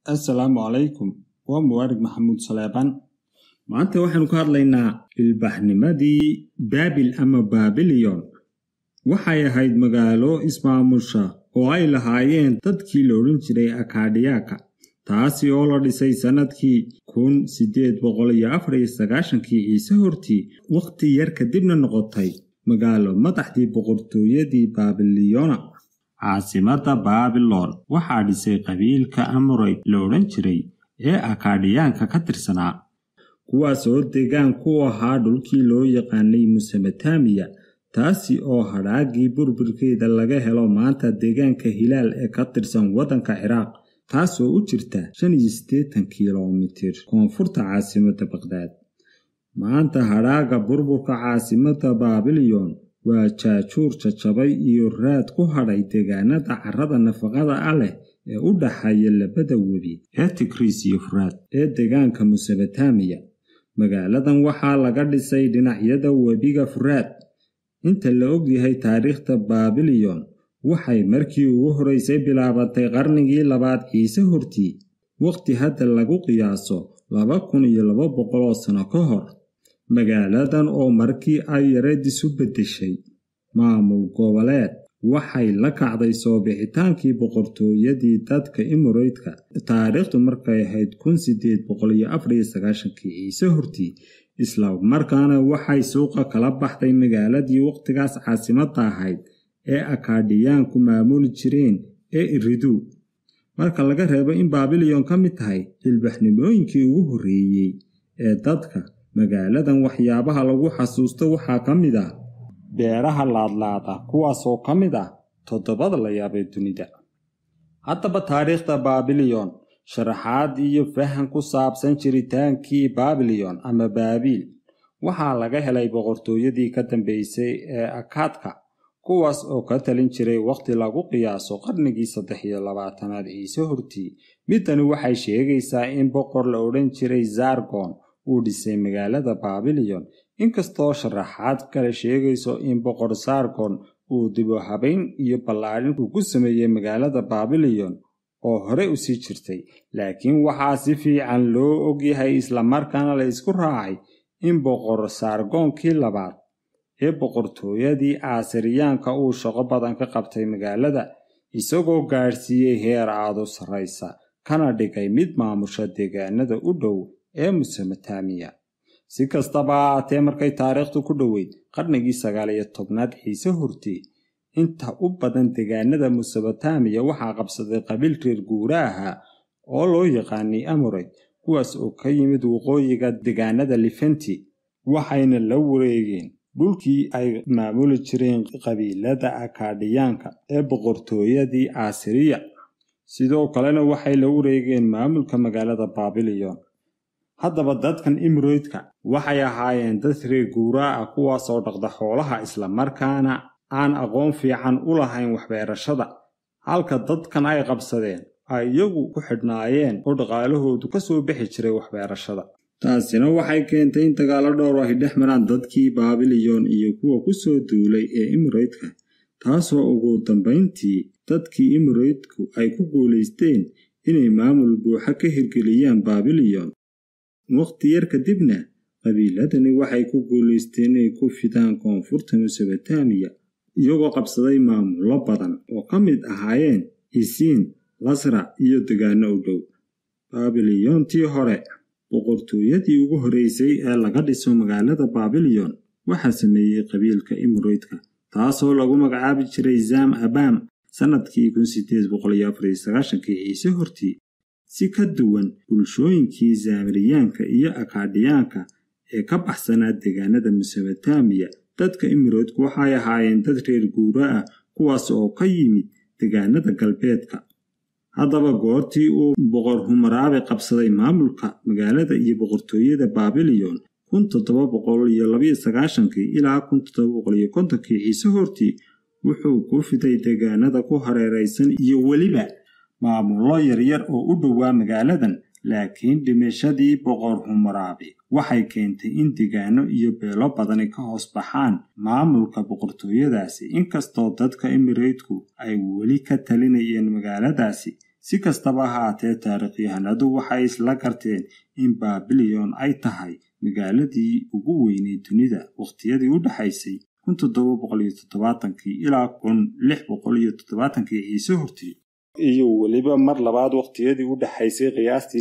assalaamu calaykum waa muwaarig maxamuud saleebaan maanta waxaanu ka hadlaynaa ilbaxnimadii baabil ama baabiliyon waxay ahayd magaalo ismaamusha oo ay lahaayeen dadkii la odhan jiray akadhiyaaka taasi oo la dhisay sannadkii kun siddeed boqol iyo afar iyo sagaashankii ciise hortii wakhti yar kadibna noqotay magaalo madaxdii boqortooyadii baabiliyona caasimadda baabilon waxaa dhisay qabiilka amoreyd la odhan jiray ee akadhiyaanka ka tirsanaa kuwaas oo degaan ku ahaa dhulkii loo yaqaanay musemetamiya taasi oo hadhaagii burburkeeda laga helo maanta deegaanka hilaal ee ka tirsan waddanka ciraaq taasoo u jirta shan iyo siddeetan kilomitir koonfurta caasimadda baqhdaad maanta hadhaaga burburka caasimadda baabilyon waa jaajuur jajabay iyo raad ku hadhay deegaanada carrada nafaqada ah leh ee u dhaxeeya labada webi ee tigriis iyo furaad ee deegaanka musemetamiya magaaladan waxaa laga dhisay dhinacyada webiga furaad inta la ogyahay taariikhda baabilyon waxay markii ugu horeysay bilaabatay qarnigii labaad ciise hortii wakhti hadda lagu qiyaaso laba kun iyo laba boqoloo sano ka hor magaaladan oo markii ay yareed isu beddeshay maamul goboleed waxay la kacday soo bixitaankii boqortooyadii dadka imoreydka taariikhdu markay ahayd kun siddeed boqol iyo afar iyo sagaashankii ciise hortii isla markaana waxay suuqa kala baxday magaaladii wakhtigaas caasimadda ahayd ee akadhiyaanku maamuli jireen ee iridu marka laga reebo in baabilyon ka mid tahay ilbaxnimooyinkii ugu horreeyey ee dadka magaaladan waxyaabaha lagu xasuusto waxaa ka mid ah beeraha laadlaada kuwaasoo ka mid ah toddobada la yaabee dunida haddaba taariikhda baabilyon sharaxaad iyo fahan ku saabsan jiritaankii baabilyon ama baabiil waxaa laga helay boqortooyadii ka dambeysay ee akaadka kuwaas oo ka talin jiray wakhti lagu qiyaaso qarnigii saddex iyo labaatanaad ciise hortii midani waxay sheegaysaa in boqor la odhan jiray zargon uu dhisay magaalada baabilyon inkastoo sharaxaad kale sheegayso in boqor sargon uu dibo habayn iyo ballaadhin uu ku sameeyey magaalada baabilyon oo hore u sii jirtay laakiin waxaa si fiican loo ogyahay islamarkaana la isku raacay in boqor sargoonkii labaad ee boqortooyadii aasiriyaanka uu shaqo badan ka qabtay magaalada isagoo gaadhsiiyey heer aadu sarraysa kana dhigay mid maamusha deegaanada u dhow ee musemetamiya si kastaba ahaatee markay taariikhdu ku dhoweyd qarnigii sagaal iyo tobnaad ciise hortii inta u badan deegaanada musemetamiya waxaa qabsaday qabiil reer guura ahaa oo loo yaqaanay amoreyd kuwaas oo ka yimid waqooyiga deegaanada lifenti waxayna la wareegeen dhulkii ay maamuli jireen qabiilada akadhiyaanka ee boqortooyadii asiriya sidoo kalena waxay la wareegeen maamulka magaalada baabilyon haddaba dadkan imroydka waxay ahaayeen dad reer guuraa ah kuwaasoo dhaqda xoolaha islamarkaana aan aqoon fiican u lahayn waxbeerashada halka dadkan ay qabsadeen ay iyagu ku xidhnaayeen oo dhaqaalahoodu ka soo bixi jiray waxbeerashada taasina waxay keentay in dagaallo dhowr ay dhex maraan dadkii baabilyon iyo kuwa ku soo duulay ee imroydka taasoo ugu dambayntii dadkii imroydku ay ku guulaysteen inay maamul buuxa ka hirgeliyaan baabilyon wakhti yar kadibna qabiiladani waxay ku guulaysteen inay ku fidaan koonfurta musemetamiya iyagoo qabsaday maamullo badan oo ka mid ahaayeen isiin lasra iyo degaano u dhow baabiliyontii hore boqortooyadii ugu horreysay ee laga dhiso magaalada baabilyon waxaa sameeyey qabiilka imroydka taasoo lagu magacaabi jiray zam abam sannadkii kun siddeed boqol iyo afar iyo sagaashankii ciise hortii si ka duwan bulshooyinkii zaamiriyaanka iyo akadhiyaanka ee ka baxsanaa deegaanada musemetamiya dadka imiroodku waxay ahaayeen dad reer guura ah kuwaas oo ka yimid deegaanada galbeedka haddaba goortii uu boqor humaraabe qabsaday maamulka magaalada iyo boqortooyada baabilyon kun toddoba boqol iyo labayo sagaashankii ilaa kun toddoba boqol iyo kontonkii ciise hortii wuxuu ku fiday deegaanada ku hareeraysan iyo weliba maamullo yaryar oo u dhowaa magaaladan laakiin dhimashadii boqor humaraabe waxay keentay in degaano iyo beelo badani ka hoos baxaan maamulka boqortooyadaasi inkastoo dadka emireydku ay weli ka talinayeen magaaladaasi si kastaba haatee taarikhyahanadu waxay isla garteen in baabilyon ay tahay magaaladii ugu weynay dunida wakhtiyadii u dhexaysay ilaa ciise hortii iyo weliba mar labaad wakhtiyadii u dhexaysay qiyaastii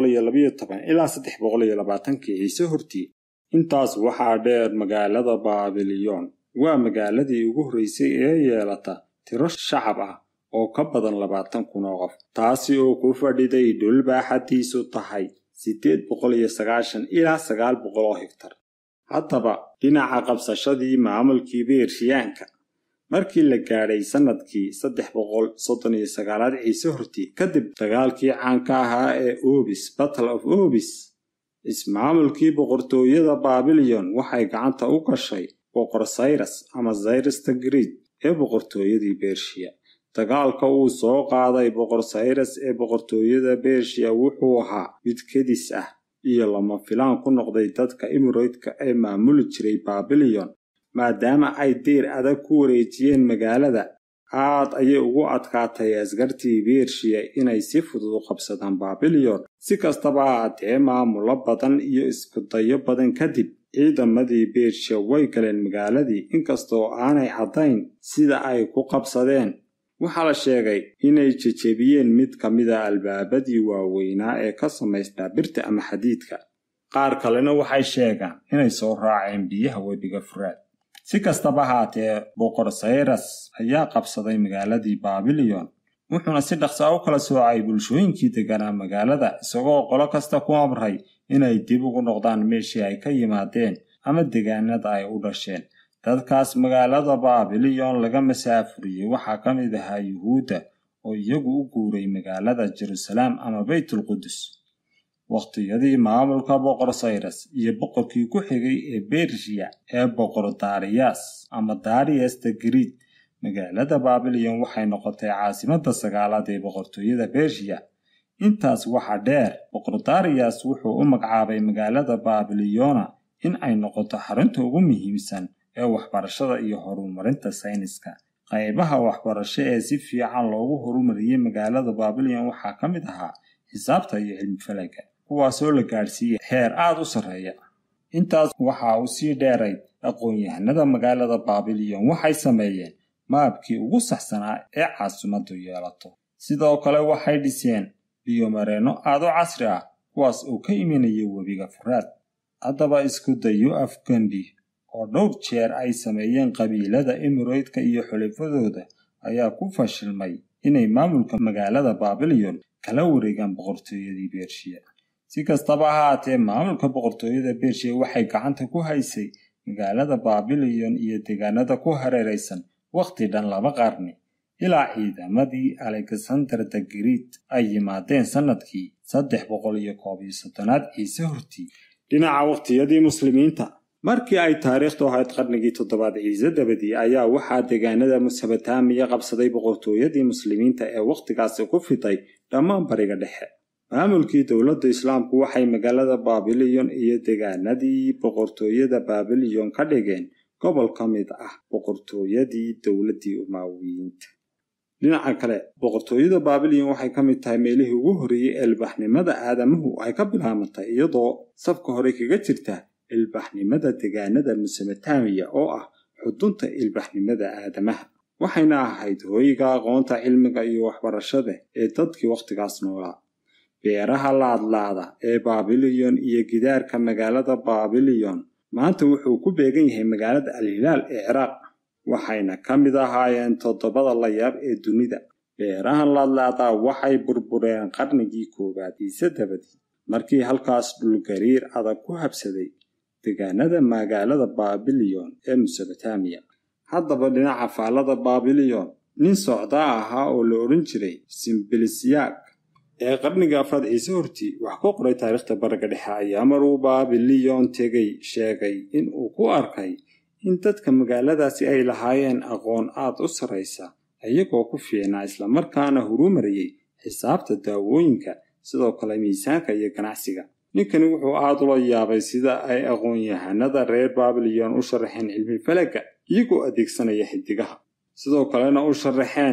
ilaa ciise hortii intaas waxaa dheer magaalada baabilyon waa magaaladii ugu horreysay ee yeelata tiro shacab ah oo ka badan labaatan kun oo qof taasi oo ku fadhiday dhul baaxadiisu tahay siddeed boqol iyo sagaashan ilaa sagaal boqol oo higtar haddaba dhinaca qabsashadii maamulkii beershiyaanka markii la gaadhay sannadkii saddex boqol soddon iyo sagaalaad ciise hortii kadib dagaalkii caanka ahaa ee obis battle of obis ismaamulkii boqortooyada baabilyon waxay gacanta u gashay boqor sayras ama sayrasta griid ee boqortooyadii bershiya dagaalka uu soo qaaday boqor sayras ee boqortooyada bershiya wuxuu ahaa mid kedis ah iyo lama filaan ku noqday dadka imiroydka ee maamuli jiray baabilyon maadaama ay deyr adag ku wareejiyeen magaalada aad ayay ugu adkaatay askartii bershiya inay si fudud u qabsadaan baabilyon si kastaba haatee maamulo badan iyo iskudayo badan kadib ciidamadii bershiya way galeen magaaladii inkastoo aanay caddayn sida ay ku qabsadeen waxaa la sheegay inay jejebiyeen mid ka mida albaabadii waaweynaa ee ka samaysnaa birta ama xadiidka qaar kalena waxay sheegaan inay soo raaceen biyaha webiga furaad si kastaba haatee boqor sayras ayaa qabsaday magaaladii baabilyon wuxuuna si dhaqsaa u kala soocay bulshooyinkii deganaa magaalada isagoo qolo kasta ku amray inay dib ugu noqdaan meeshii ay ka yimaadeen ama degaanada ay u dhasheen dadkaas magaalada baabilyon laga masaafuriyey waxaa ka mid ahaa yuhuudda oo iyagu u guuray magaalada jeruusalaam ama baytulqudus wakhtiyadii maamulka boqor sayras iyo boqorkii ku xigay ee bershiya ee boqor dariyas ama dariyas the griid magaalada baabilyon waxay noqotay caasimadda sagaalaad ee boqortooyada bershiya intaas waxaa dheer boqor dariyas wuxuu u magacaabay magaalada baabilyona in ay noqoto xarunta ugu muhiimsan ee waxbarashada iyo horumarinta sayniska qaybaha waxbarasho ee si fiican loogu horumariyey magaalada baabilyon waxaa ka mid ahaa xisaabta iyo cilmifalaga kuwaasoo la gaadhsiiyey heer aad u sarreeya intaas waxaa u sii dheerayd aqoon-yahanada magaalada baabilyon waxay sameeyeen maabkii ugu saxsanaa ee caasimaddu yeelato sidoo kale waxay dhiseen biyomareenno aad u casri ah kuwaas oo ka imanaya webiga furaad haddaba isku dayo afgambi oo dhowr jeer ay sameeyeen qabiilada imiroydka iyo xulifadooda ayaa ku fashilmay inay maamulka magaalada baabilyon kala wareegaan boqortooyadii bershiya si kastaba haatee maamulka boqortooyada bershiya waxay gacanta ku haysay magaalada baabilyon iyo deegaanada ku hareeraysan wakhti dhan laba qarni ilaa ciidamadii alexander the griid ay yimaadeen sannadkii saddex boqol iyo koob iyo soddonaad ciise hortii dhinaca wakhtiyadii muslimiinta markii ay taariikhdu ahayd qarnigii toddobaad ciise dabadii ayaa waxaa deegaanada mesopotamiya qabsaday boqortooyadii muslimiinta ee wakhtigaasi ku fiday dhammaan bariga dhexe maamulkii dowladda islaamku waxay magaalada baabilyon iyo deegaanadii boqortooyada baabilyon ka dhigeen gobol ka mid ah boqortooyadii dowladdii umaawiyiinta dhinaca kale boqortooyada baabilyon waxay ka mid tahay meelihii ugu horreeyey ee ilbaxnimada aadamuhu ay ka bilaabantay iyadoo safka hore kaga jirta ilbaxnimada deegaanada mesobotamiya oo ah xudunta ilbaxnimada aadamaha waxayna ahayd hooyiga aqoonta cilmiga iyo waxbarashada ee dadkii wakhtigaas noolaa beeraha laadlaada ee baabilyon iyo gidaarka magaalada baabilyon maanta wuxuu ku beegan yahay magaalada alhilaal ee ciraaq waxayna ka mid ahaayeen toddobada layaab ee dunida beerahan laadlaadaa waxay burbureen qarnigii koowaad iise dabadii markii halkaas dhulgariir adag ku habsaday deegaanada magaalada baabilyon ee mesobotamiya haddaba dhinaca faallada baabilyon nin socdaa ahaa oo la odhan jiray simbilisyaag ee qarniga afraad ciise hortii wax ku qoray taariikhda bariga dhexe ayaa maruu baabilyon tegay sheegay in uu ku arkay in dadka magaaladaasi ay lahaayeen aqoon aad u sarraysa iyagoo ku fiicnaa islamarkaana horumariyey xisaabta daawooyinka sidoo kale miisaanka iyo ganacsiga ninkani wuxuu aad ula yaabay sida ay aqoon-yahanada reer baabilyon u sharaxeen cilmi falaga iyagoo adeegsanaya xidigaha sidoo kalena u sharaxeen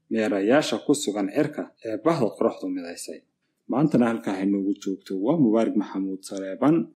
meerayaasha ku sugan cirka ee bahda qoraxdu midaysay maantana halkaa haynoogu joogto waa mubaarig maxamuud saleeban